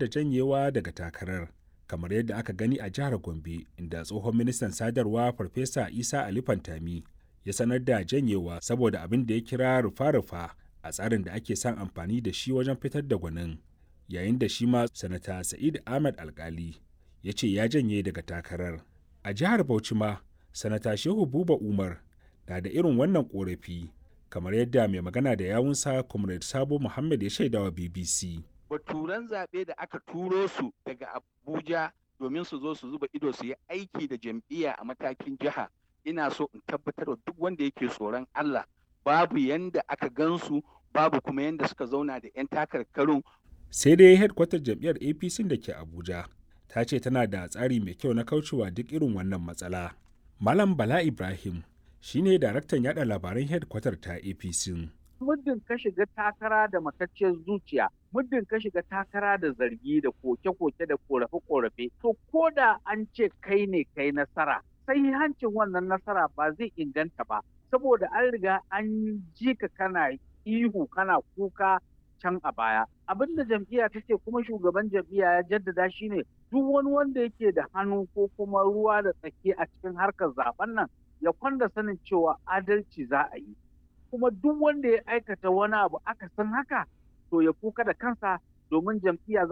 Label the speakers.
Speaker 1: da janyewa daga takarar kamar yadda aka gani a jihar gombe inda tsohon ministan sadarwa farfesa isa ali fantami ya sanar da janyewa saboda abin da ya kira rufa-rufa a tsarin da ake son amfani da shi wajen fitar da gwanin yayin da shi ma sanata sa'id ahmad alkali ya ce ya janye daga takarar a jihar bauchi ma sanata shehu buba umar na da irin wannan korafi kamar yadda mai magana da yawunsa comrade sabo muhammad ya shaidawa bbc
Speaker 2: baturan zaɓe da aka turo su daga abuja domin su zo su zuba ido su yi aiki da jam'iyya a matakin jiha ina so in tabbatar da duk wanda yake tsoron allah babu yanda aka gansu babu kuma yanda suka zauna da 'yan takarkarun
Speaker 1: sai dai headkwatar jam'iyyar apc da ke abuja ta ce tana da tsari mai kyau na kaucewa duk irin wannan matsala malam bala ibrahim shine daraktan yada labaran headkwatar ta apc
Speaker 3: muddin ka shiga takara da matacciyar zuciya muddin ka shiga takara da zargi da koke-koke da korafe-korafe to ko da an ce kai ne kai nasara sai hancin wannan nasara ba zai inganta ba saboda an riga an ji ka kana ihu kana kuka can a baya abin da jam'iyya ta ce kuma shugaban jam'iyya ya jaddada shine duk wani wanda yake da hannu ko kuma ruwa da tsaki a cikin harkar zaben nan ya kwanda sanin cewa adalci za a yi kuma duk wanda ya aikata wani abu aka san haka to ya kuka da kansa domin jam'iyya